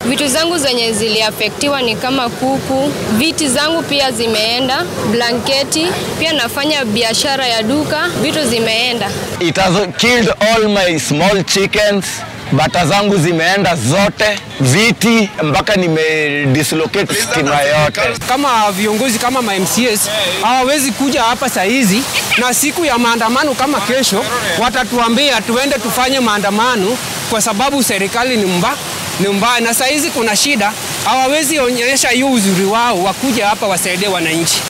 Vitu zangu zenye ziliafektiwa ni kama kuku, viti zangu pia zimeenda, blanketi, pia nafanya biashara ya duka, vitu zimeenda. It has killed all my small chickens. Bata zangu zimeenda zote, viti mpaka nimedislocate stima yote. kama viongozi kama ma MCAs hawawezi kuja hapa saa hizi, na siku ya maandamano kama kesho watatuambia tuende tufanye maandamano kwa sababu serikali ni mba ni mbaya, na saa hizi kuna shida, hawawezi onyesha hiyo uzuri wao, wakuja hapa wasaidie wananchi.